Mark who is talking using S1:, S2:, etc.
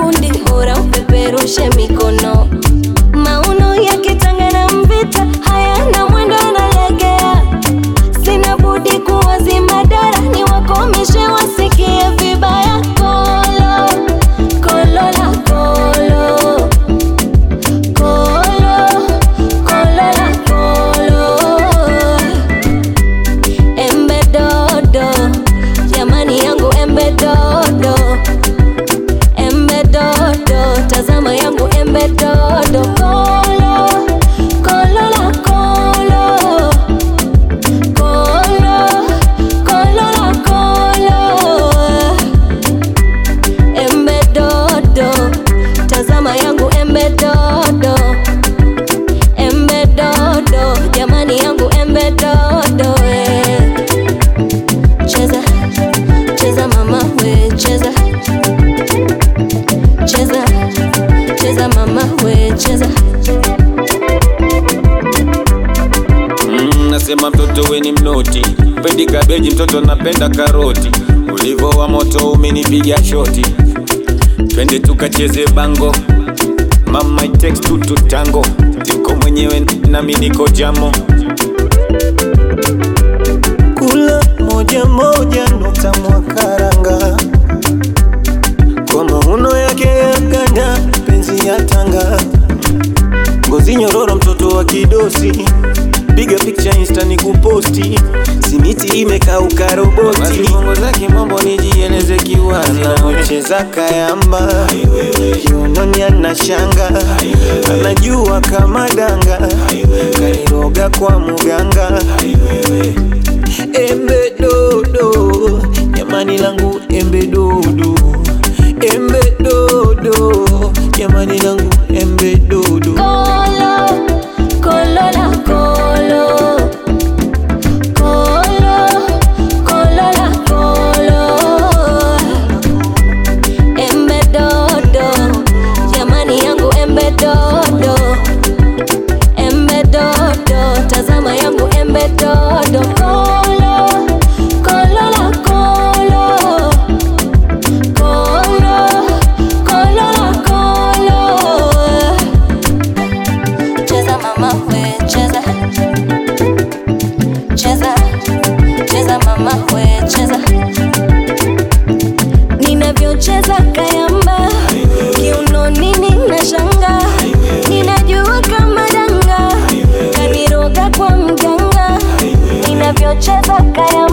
S1: bundi hora upeperushe mikono mauno yakitanga na mvita hayana mwendo analegea sina budi kuwazima dara ni wakomishe wasikie vibaya kolo kolo la kolo kolo kolo la kolo embe dodo jamani yangu embe dodo embe dodo tazama yangu embe dodo kolo kolo la kolo kolo kolo la kolo embe dodo tazama yangu embe dodo embe dodo jamani yangu embe dodo eh. cheza cheza mama we cheza cheza cheza mama we cheza
S2: Mm, nasema mtoto we ni mnoti, pendi kabeji, mtoto napenda karoti. Ulivo wa moto umenipiga shoti, twende tukacheze bango. Mama it takes two to tango, yuko mwenyewe nami niko jamo.
S3: kula moja moja nukta mwakaranga kwa mauno yake ya ganda penzi ya tanga ngozi nyororo mtoto wa kidosi piga picha insta ni kuposti simiti imekauka roboti
S2: Basi bongo zake mambo nijieleze kiwazi
S3: anaocheza kayamba kiunoni ana shanga anajua kama danga kairoga kwa muganga embe dodo jamani langu embe dodo embe dodo jamani langu embe dodo
S1: kolo kolo la kolo kolo kolo la kolo embe dodo jamani yangu embe dodo embe dodo tazama yangu embe dodo kolo kolo la kolo kolo kolo la kolo cheza mama we cheza cheza cheza mama we cheza ninavyocheza kayamba kiunoni nina shanga ninajua kama danga kaniroga kwa mganga ninavyocheza kayamba